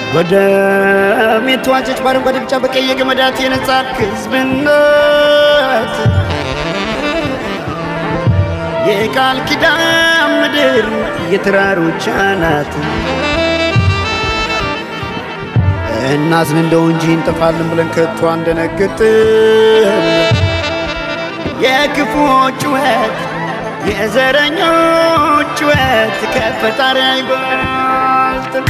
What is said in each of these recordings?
በደም የተዋጀች በአረንጓዴ ቢጫ በቀይ የገመዳት የነጻት ሕዝብነት የቃል ኪዳን ምድር የተራሮች አናት እናዝን እንደው እንጂ እንጠፋለን ብለን ከቶ አንደነግጥም። የክፉዎች ጩኸት የዘረኞች ጩኸት ከፈጣሪ አይበልጥም።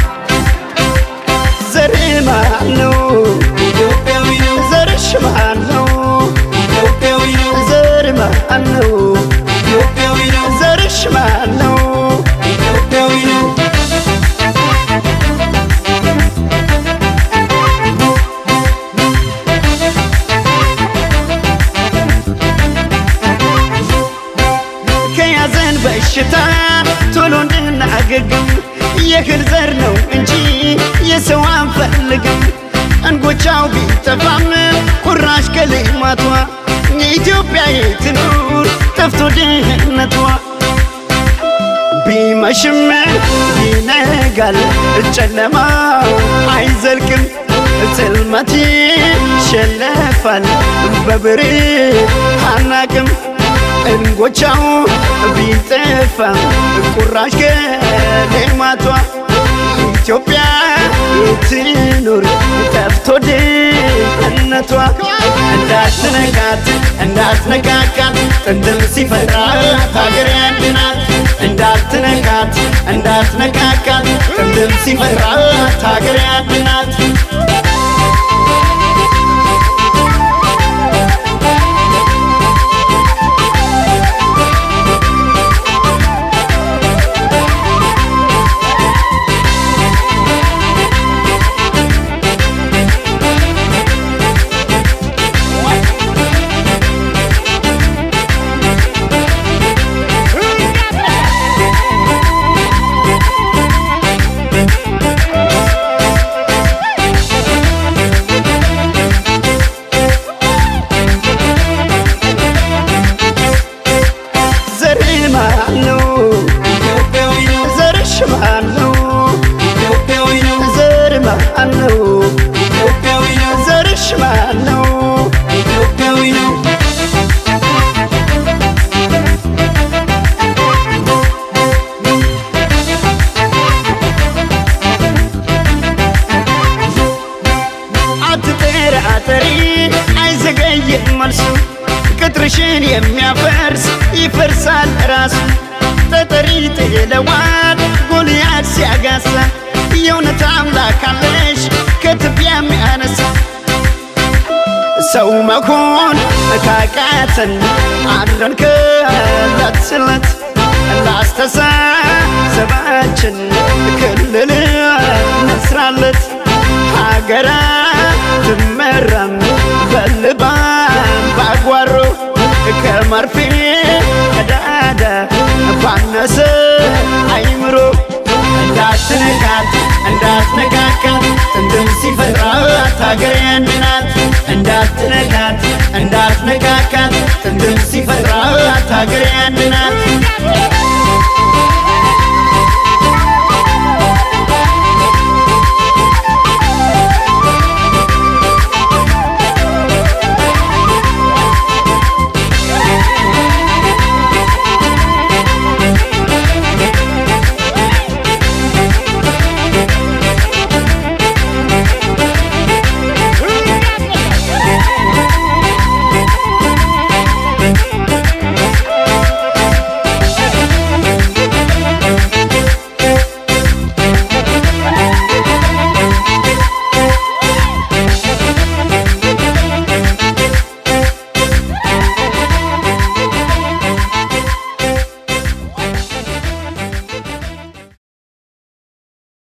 ዘር ማን ነው? ኢትዮጵያዊ ነው ዘርሽ ማን ነው? ኢትዮጵያዊ ነው ዘር ማን ነው? ኢትዮጵያዊ ነው ዘርሽ ማን ነው? ኢትዮጵያዊ ነው ከያዘን በሽታ ቶሎ እንድናገግም የእህል ዘር ነው እንጂ የሰው አንፈልግም። እንጎቻው ቢጠፋም ቁራሽ ከልማቷ የኢትዮጵያ የትኑር ጠፍቶ ድህነቷ ቢመሽም ይነጋል፣ ጨለማ አይዘልቅም፣ ጽልመት ይሸነፋል በብርሃን እንጎቻው ቢጠፋ ቁራሽ ከልማቷ ኢትዮጵያ የትኑር ጠፍቶ ድህነቷ እንዳትነካት እንዳትነካካት ጥንትም ሲፈጥራት ሀገር ያድናት እንዳትነካት እንዳትነካካት ጥንትም ሲፈጥራት ሀገር ያድናት ዘር ማን ነው? ኢትዮጵያዊ ነው ዘርሽ ማን ነው? ኢትዮጵያዊ ነው ዘር ማን ነው? ኢትዮጵያዊ ነው ዘርሽ ማን ነው? ኢትዮጵያዊ ነው አትጠራጠሪ አይዘገይም መልሱ ቅጥርሽን የሚያፈርስ ይፈርሳል ራሱ ጠጠሪ ጥለዋል ጎልያድ ሲያጋሳ የእውነት አምላክ አለሽ ከትቢያ የሚያነሳ ሰው መሆን ካቃተን አድረን ከዕለት ስለት ላስተሳሰባችን ክልል መስራለት ሀገራ ትመራም በልባም ባጓሮ ከመርፌ ቀዳዳ ባነሰ አይምሮ እንዳትነካት እንዳትነካካት ጥንትም ሲፈጥራት ሀገር ያንድናት እንዳትነካት እንዳትነካካት ጥንትም ሲፈጥራት ሀገር ያንድናት